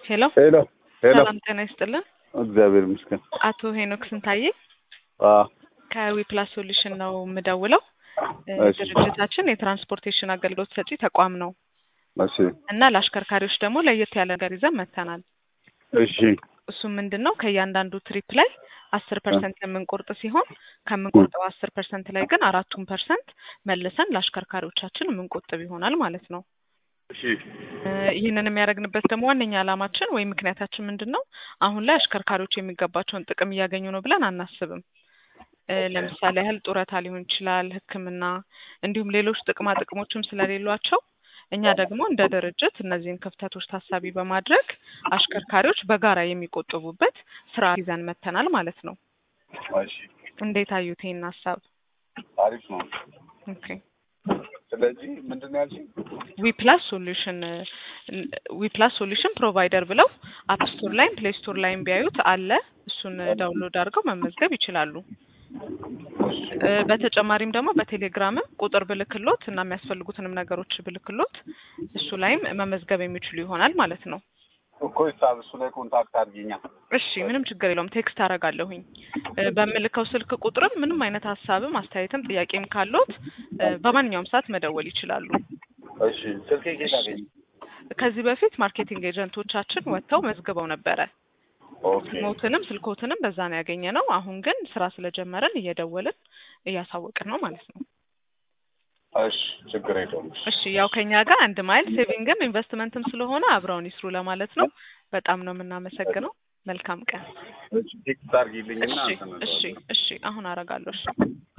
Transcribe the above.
ሄሎ ሄሎ ሄሎ፣ ሰላም ጤና ይስጥልን። እግዚአብሔር ይመስገን። አቶ ሄኖክ ስንታየ አዎ ከዊፕላስ ሶሉሽን ነው የምደውለው። እ እሺ። ድርጅታችን የትራንስፖርቴሽን አገልግሎት ሰጪ ተቋም ነው እሺ እና ለአሽከርካሪዎች ደግሞ ለየት ያለ ነገር ይዘን መጥተናል። እሺ እሱም ምንድን ነው ከእያንዳንዱ ትሪፕ ላይ አስር ፐርሰንት የምንቆርጥ ሲሆን ከምንቆርጠው አስር ፐርሰንት ላይ ግን አራቱን ፐርሰንት መልሰን ለአሽከርካሪዎቻችን የምንቆጥብ ይሆናል ማለት ነው። እሺ እ ይህንን የሚያደርግንበት ደግሞ ዋነኛ ዓላማችን ወይም ምክንያታችን ምንድን ነው? አሁን ላይ አሽከርካሪዎች የሚገባቸውን ጥቅም እያገኙ ነው ብለን አናስብም። እ ለምሳሌ ያህል ጡረታ ሊሆን ይችላል፣ ሕክምና እንዲሁም ሌሎች ጥቅማ ጥቅሞችም ስለሌሏቸው እኛ ደግሞ እንደ ድርጅት እነዚህን ክፍተቶች ታሳቢ በማድረግ አሽከርካሪዎች በጋራ የሚቆጥቡበት ስራ ይዘን መጥተናል ማለት ነው። እሺ እንዴት አዩት ይህን ሀሳብ? አሪፍ ነው። ኦኬ ስለዚህ ምንድን ነው ያልሽኝ? ዊፕላስ ሶሉሽን ዊፕላስ ሶሉሽን ፕሮቫይደር ብለው አፕ ስቶር ላይም ፕሌይ ስቶር ላይም ቢያዩት አለ። እሱን ዳውንሎድ አድርገው መመዝገብ ይችላሉ። እ በተጨማሪም ደግሞ በቴሌግራምም ቁጥር ብልክሎት እና የሚያስፈልጉትንም ነገሮች ብልክሎት እሱ ላይም መመዝገብ የሚችሉ ይሆናል ማለት ነው። እኮ ሂሳብ እሱ ላይ ኮንታክት አድርጊኛ። እሺ ምንም ችግር የለውም። ቴክስት አደርጋለሁኝ እ በምልከው ስልክ ቁጥርም ምንም አይነት ሀሳብም አስተያየትም ጥያቄም ካሎት እ በማንኛውም ሰዓት መደወል ይችላሉ። እሺ ስልኬ ጌታ ገኝ ከዚህ በፊት ማርኬቲንግ ኤጀንቶቻችን ወጥተው መዝግበው ነበረ። ኦኬ ሞትንም ስልኮትንም በዛ ነው ያገኘ ነው። አሁን ግን ስራ ስለጀመረን እየደወልን እያሳወቅን ነው ማለት ነው። እሺ ችግር የለውም። እሺ ያው ከኛ ጋር አንድ ማይል ሴቪንግም ኢንቨስትመንትም ስለሆነ አብረውን ይስሩ ለማለት ነው። በጣም ነው የምናመሰግነው። መልካም ቀን። እሺ ቴክስት አድርጊልኝና እሺ እንትን እሺ እንለዋለን። እሺ አሁን አረጋለሁ። እሺ